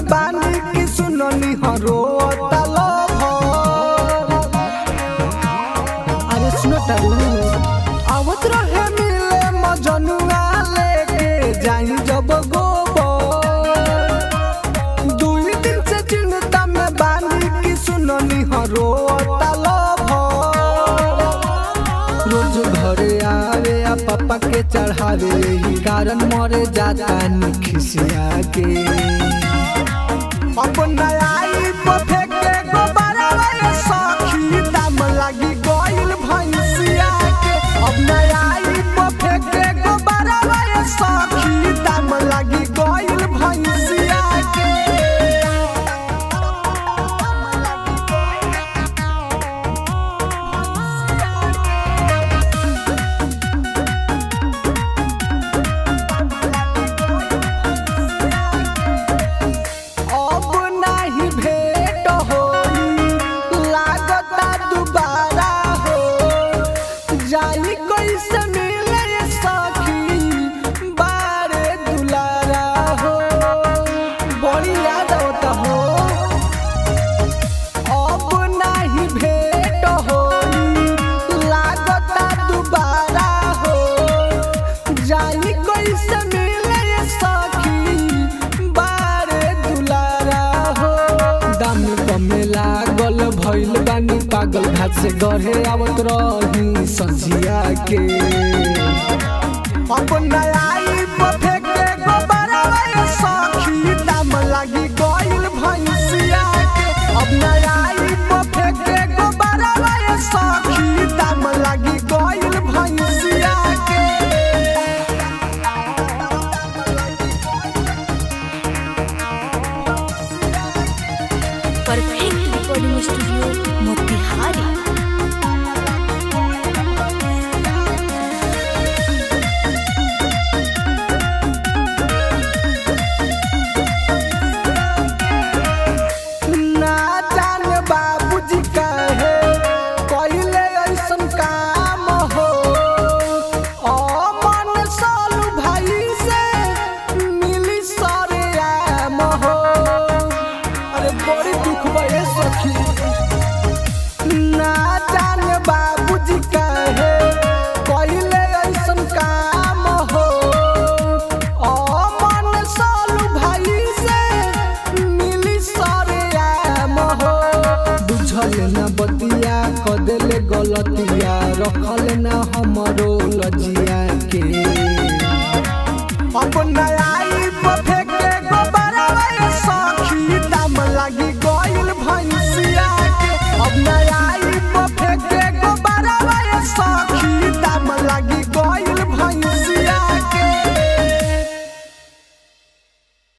बानी कि सुननी हरो तलब अरे सुनो तारू आवत रहे मिले मजनुआ लेके जाई जब गोबर दुई दिन से चिंता में बानी कि सुननी हरो तलब रोज घरे आवे आ पापा के चढ़ावे यही कारण मरे जाता खिसिया के अपना आई पफे के गोबरा रे सखी दाम लागी गइल भैंसिया के अपना आई पफे के गोबरा रे सखी दाम लागी गइल भैंसिया के अब नाही भेट होई लागता दुबारा हो जाई कैसे मिले सखी बारे दुलारा हो बड़ी याद होता हो अब नाही भेट होई लागता दुबारा हो जाई कैसे मिले सखी बारे दुलारा हो दाम कमे लागल भइल बानी पागल घाट से गढ़े आवत रही संझिया के अपना आई पफे के गोबरा रे सखी दाम लागी गइल भैंसिया के अपना आई पफे के गोबरा रे सखी दाम लागी गइल भैंसिया के परफेक्ट रिकॉर्डिंग स्टूडियो मोतिहारी ना जान बाबूजी कहे कइले ऐसन काम हो अमन सालू भाई से मिली सारे आम हो अरे बड़ी दुख भये सखी ना जान बाबूजी कहे कइले ऐसन काम हो अमन सालू भाई से मिली सारे आम हो बुझल न बतिया कदेले गलतिया रखल न हमरो लजिया के अपना आई